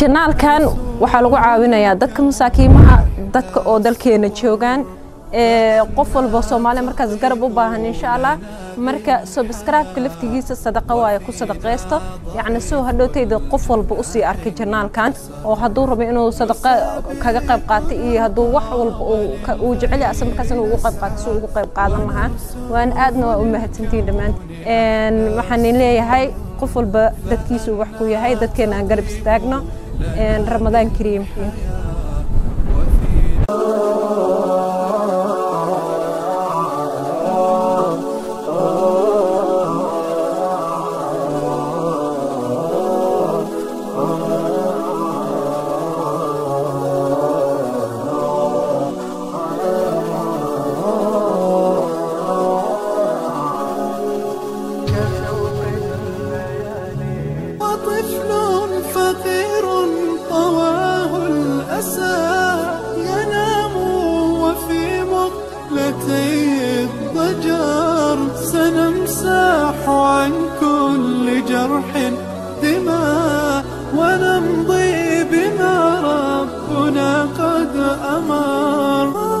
janaalkan waxaa lagu caawinayaa dadka masaakiimaha dadka oo dalkeena joogaan qof walba soomaaliya markaas garab u baahan insha allah marka subscribe-ka laftigiisa sadaqa waaye ku sadaqaysto yacni soo hadhowtayda qof walba usii arkay janaalkan oo hadduu rabo inuu sadaqa kaga qayb qaato iyo hadduu wax walba uu jecel yahay asal markaas inuu ugu qayb qaato si ugu qayb qaadan lahaa waan aadna waa u mahadsantihiin dhammaantiin waxaan leeyahay qof walba dadkiisu wax ku yahay dadkeena aan garab istaagno ramadaan kariimkii وطفل فقير طواه الأسى ينام وفي مقلتي الضجر سنمسح عن كل جرح دماء ونمضي بما ربنا قد أمر